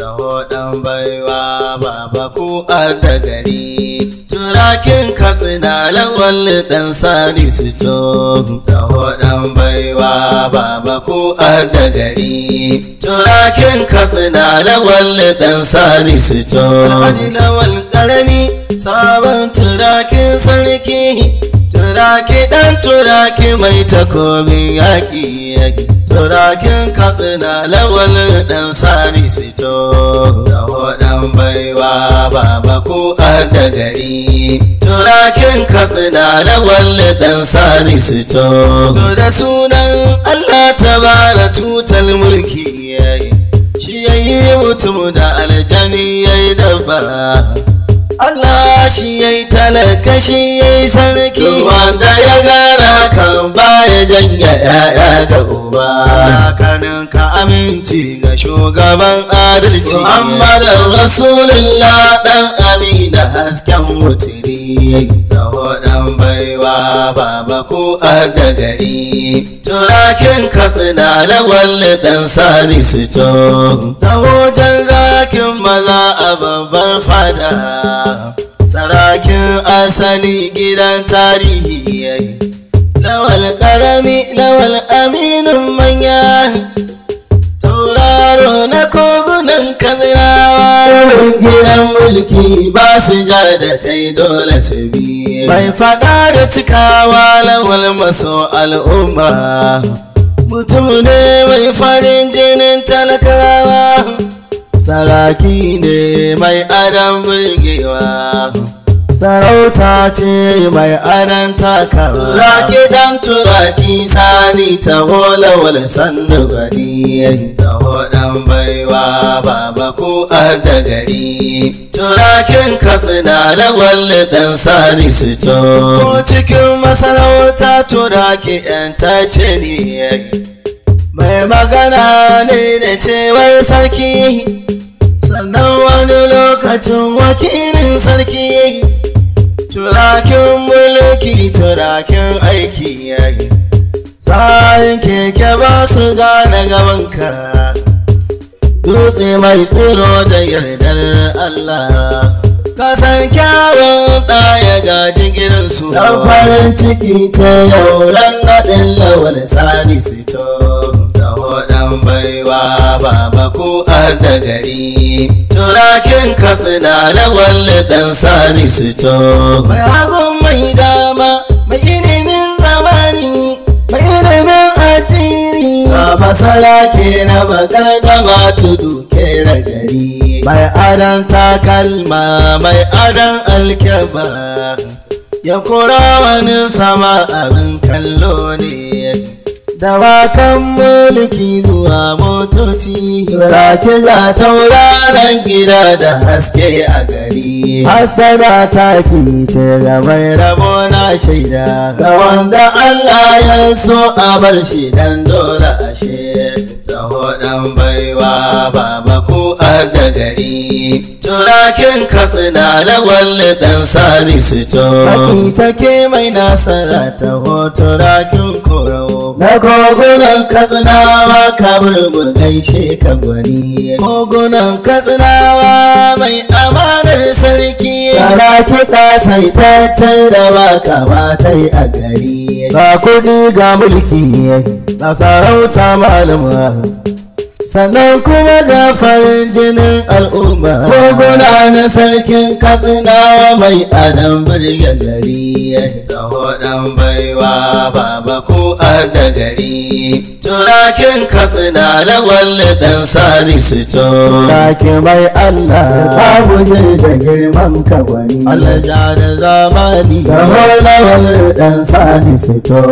taho ɗan baiwa baba ku a da gari turakin katsina lawal ɗan sani su to taho ɗan baiwa baba ku a da gari turakin katsina lawal ɗan sani su to alhaji lawal ƙarami sabon turakin sarki turaki ɗan turaki mai takobin yaƙi yaƙi turakin katsina lawal ɗan sani sito dawo ɗan baiwa baba ku a da gari turakin katsina lawal ɗan sani sito to da sunan allah ta bara tutal mulki yayi shi yayi mutum da aljani yayi dabba Allah shi ya yi talaka shi ya yi sarki wanda ya gara kan baya janya ya'ya ga uba kanin ka aminci ga shugaban adalci Muhammadin Rasulullah dan amina hasken mutiri taho dan baiwa baba ku a da gari turakin katsina lawal dan sani su to taho jan zakin maza a babbar fada sarakin asali gidan tarihi yayi lawal karami lawal aminin manya tauraro na kogunan kazirawa gidan mulki ba su ja da kai dole su bi mai faɗa da cikawa lawal maso al'umma mutum ne mai farin jinin talakawa saraki ne mai adam burgewa sarauta ce mai adan takawa turaki dan turaki sani ta wal sannu gari ta dan baiwa baba ku a da gari turakin katsina lawal dan sani su to ko cikin masarauta turaki yan tace ne mai magana ne da cewar sarki sannan wani lokacin wakilin sarki turakin mulki turakin aiki yayi tsarin keke ba su gane gabanka dutse mai tsiro da yardar Allah kasan kyawun ɗaya gaji gidansu dan farin ciki ce yau ran naɗin lawal sani sito dan baiwa baba ku a da gari turakin katsina lawal dan sani sito mai hagun mai dama mai ilimin zamani mai ilimin addini a masala ke na bakar gama tudu ke gari mai adan takalma mai adan alkyaba ya kura wani sama abin kallo ne dawakan mulki zuwa motoci rake za tauraron gida da haske a gari hasada taki ce ga mai rabo na shaida ga wanda Allah ya so a bar shi dan dole ashe taho dan baiwa baba ku a da gari turakin katsina lawal dan sani su to Baki sake mai nasara taho turakin korawo na kogunan katsinawa kabir mu gaishe ka gwani kogunan katsinawa mai amanar sarki Yara kiɗa saitaccen da ba kamata a gari ga kuɗi ga mulki na sarauta malama sannan kuma ga farin jinin al'umma koguna na sarkin katsinawa mai adam birge gari taho dan baiwa baba ku a da gari turakin katsina lawal dan sani su to turaki mai allah ka guje da girman ka wani allah ja da zamani taho lawal dan sani su to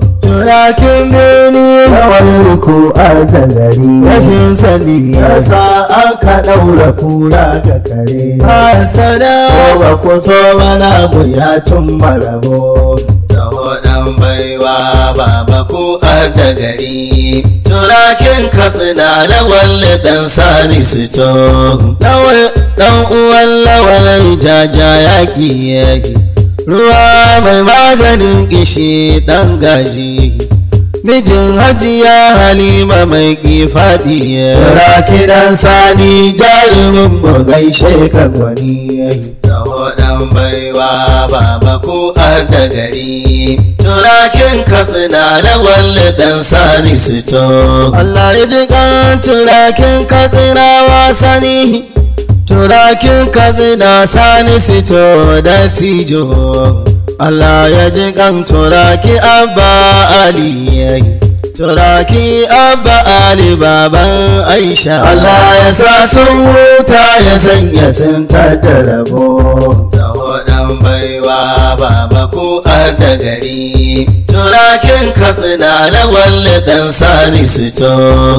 turakin birni lawal ku a da gari rashin sani yasa an ka ɗaura kura ga kare hasada ba ku so mana mu ya cin marabo taho dan baiwa baba ku a da gari turakin katsina lawal dan sani su to lawal dan uwan lawal jaja yaki yaki ruwa mai maganin kishi dan gaji mijin hajiya halima mai kifadi ra kidan sani jarumin mu gaishe ka gwani tawadan baiwa baba ko da gari turakin katsina da walle dan sani sito Allah ya ji kan turakin katsinawa sani turakin katsina sani sito da tijo Allah ya ji kan turaki abba ali turaki abba ali baban aisha Allah ya sa sun huta ya sanya sun da rabo da wadan baiwa baba ko da gari turakin katsina da walle dan sani sito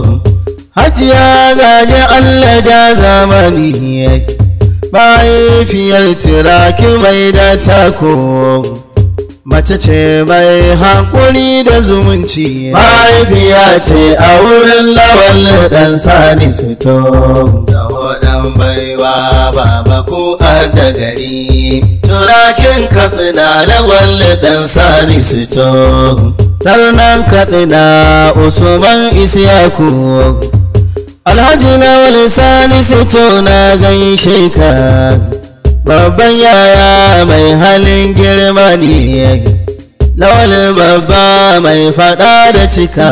hajiya gaje Allah ja zamani mahaifiyar turaki mai da tako mace ce mai haƙuri da zumunci mahaifiya ce a wurin lawal dan sani sito da wadan baiwa baba ko da gari turakin katsina lawal dan sani sito tarnan katsina usman isyaku alhaji na wani sani sito na gaishe ka babban yaya mai halin girma ne lawal babba mai fada da cika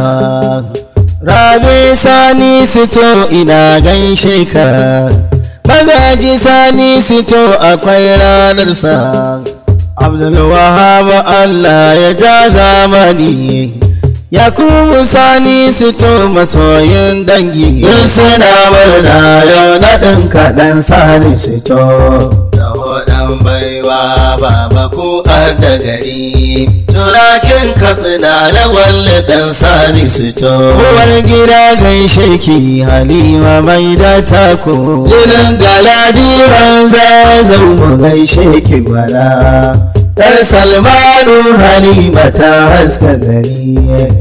rabi sani sito ina gaishe ka magaji sani sito akwai ranarsa abdulwahab allah ya ja zamani yakubu sani sito masoyin dangi yin suna murna yau naɗin kaɗan sani sito da waɗan baiwa baba ko da gari turakin katsina da walle ɗan sani sito uwar gida gaishe ki halima mai da tako jirin galadi wanza zau mu gaishe ki gwara Dar Salmanu Halima ta haska gari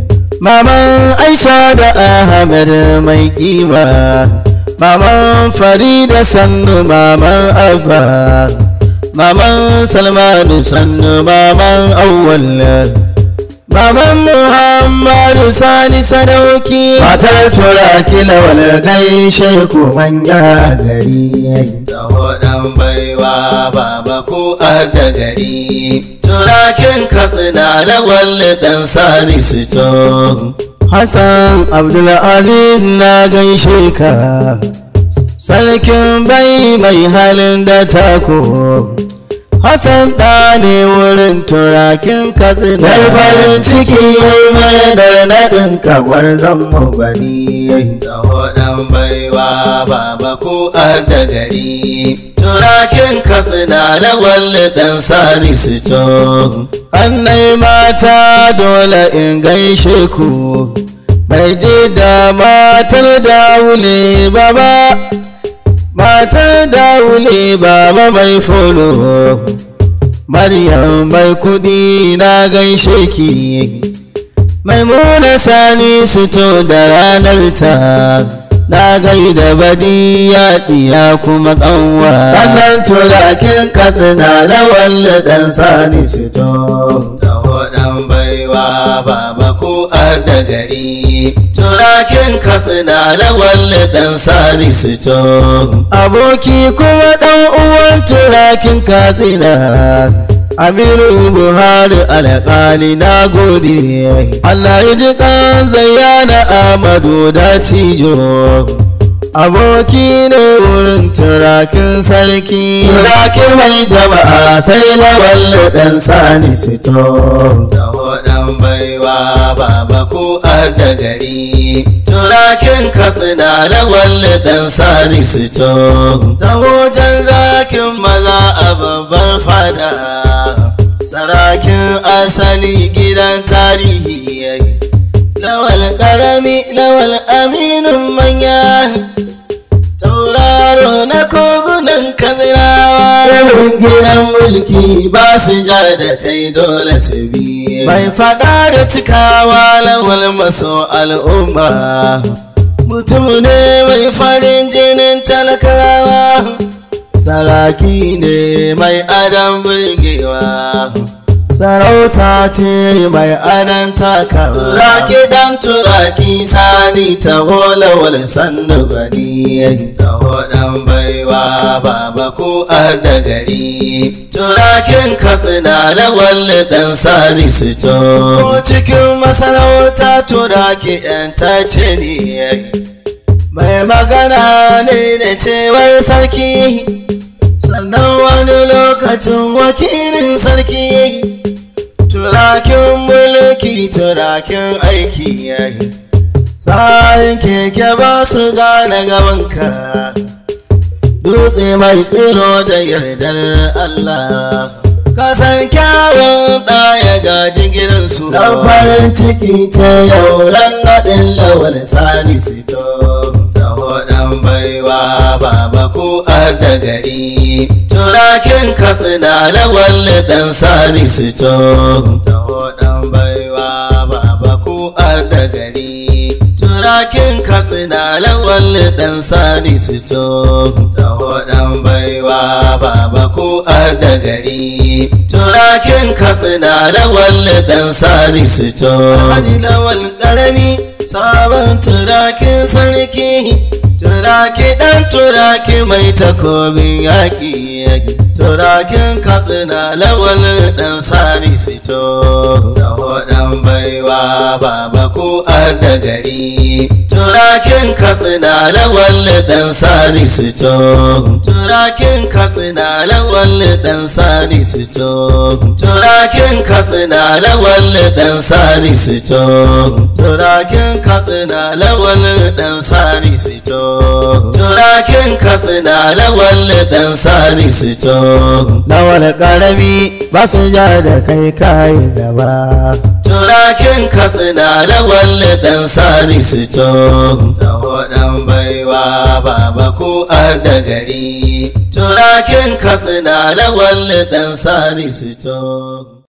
Maman Aisha da Ahmed mai kima Maman Farida sannu Maman Abba Maman Salmanu sannu Maman Awwal Maman Muhammadu Sani Sadauki Matar turaki lawal gaishe ku manya gari Da waɗan baiwa baba ko da gari Turakin katsina lawal ɗan Sani Sito Hassan Abdulaziz na gaishe ka Sarkin bai mai halin da tako Hassan ɗa ne wurin turakin katsina Yar farin ciki mai da naɗin kagwar zan gwani Da waɗan baiwa baba ko da gari Turakin katsina da walle ɗan sani sito Annai mata dole in gaishe ku Mai ji da matar da wule baba matar dawule baba mai folo maryam mai kudi na gaishe ki maimuna sani suto da ranar ta na gaida badi ya diya kuma kanwa wannan turakin katsina lawal dan sani suto da wadan baiwa baba ko da gari turakin katsina lawal dan sani suto aboki kuma dan uwan turakin katsina Aminu Buhari alƙali na gode Allah ya ji kan zayyana Amadu da Tijo Aboki ne wurin turakin sarki Turaki mai jama'a sai lawal ɗan sani sito Da waɗan baiwa baba ko da gari Turakin katsina lawal ɗan sani sito Ta wajen zakin maza a babban fada Sarakin asali gidan tarihi yayi Lawal karami lawal aminin manya Tauraro na kogunan kamirawa gidan mulki ba su ja da kai dole su bi Mai faɗa da cikawa lawal maso al'umma Mutum ne mai farin jinin talakawa saraki ne mai adam burgewa sarauta ce mai anan taka turaki dan turaki sani ta hola wal sandu gani ta hodan baiwa baba ku a da gari turakin katsina da walli dan sani su to cikin masarauta turaki yan tace ne mai magana ne da cewar sarki sannan wani lokacin wakilin sarki turakin mulki turakin aiki yayi tsarin keke ba su gane gabanka dutse mai tsiro da yardar Allah kasan kyawun ɗaya gaji gidansu dan farin ciki ce yau ran naɗin lawal sani sito ta waɗan baiwa baba ku a da gari turakin katsina lawal ɗan sani sito ta waɗan baiwa baba ku a da gari turakin katsina lawal ɗan sani sito ta waɗan baiwa baba ku a da gari turakin katsina lawal ɗan sani sito haji lawal ƙarami sabon turakin sarki turaki ɗan turaki mai takobin yaƙi turakin katsina lawal ɗan sani sito da waɗan baiwa baba ku a da gari turakin katsina lawal ɗan sani sito turakin katsina lawal ɗan sani sito turakin katsina lawal ɗan sani sito turakin katsina lawal ɗan sani sito turakin katsina lawal ɗan sani sito lawal ƙarami ba su ja da kai kai gaba turakin katsina lawal ɗan sani sito da waɗan baiwa baba ku a da gari turakin katsina lawal ɗan sani sito